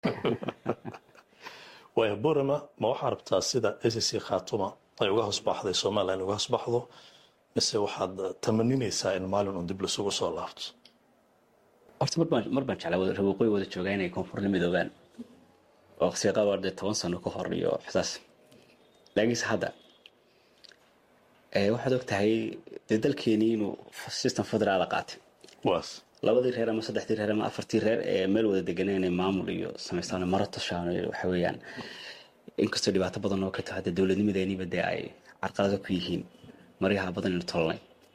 waaya borama ma waxaa rabtaa sida sc khaatuma ay uga hoosbaxday somalilan uga hoosbaxdo mise waxaad tamaninaysaa in maalin un dib lasugu soo laabto horta marbaan mar baan jeclaa wada waqooyi wada joogaa inay koonfur la midoobaan oo waqtiga qaar dee toban sano ka hor iyo xisaas laakiinse hadda waxaad og tahay dee dalkeenii inuu system federaala qaatay waas labadii reer ama saddexdii reer ama afartii reer ee meel wada deganaa inay maamul iyo samaystaan maro tashaan waxa weeyaan inkastoo dhibaato badan oo ka taho hadda dowladnimadeeniba dee ay carqalado ku yihiin maryaha badan inu tolnay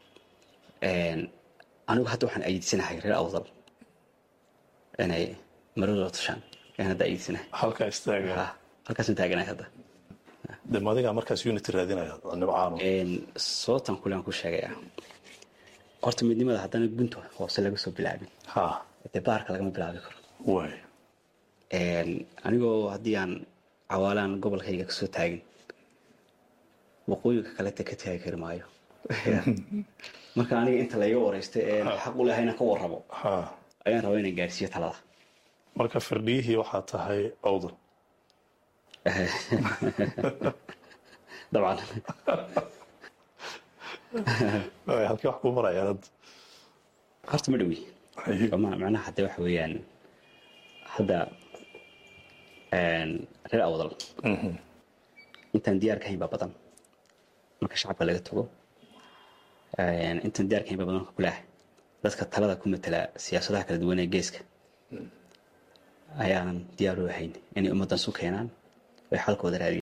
anigu hadda waxaan ayidsanahay reer awdal inay maradooda tashaan ayaan hadda ayidsanahay halkaa istaaga halkaasaan taaganahay hadda de madigaa markaas unity raadinaya nibcaano sababtan kule aan ku sheegaya horta midnimada haddana gunta hoose laga soo bilaabin ha dee baarka lagama bilaabi karo waay anigoo haddii aan cawaalaan gobolkayga kasoo taagin waqooyinka kaleta ka taagi kari maayo marka aniga inta layga wareysta ee xaq u lahay inaan ka warramo ha ayaan rabaa inaan gaarsiiyo talada marka firdhiyihii waxaa tahay awdal dabcan Waay, halkii wax kuu marayaan hadda horta ma dhowi Ma- macnaha hadde waxa weeyaan hadda reer awdal intaan diyaar ka hayn baa badan marka shacabka laga tago intaan diyaar ka hayn baa badan marka kulaah dadka talada ku matala siyaasadaha kala duwan ee geeska ayaanan diyaar u ahayn inay ummaddan su keenaan ay xalkooda raadiyaan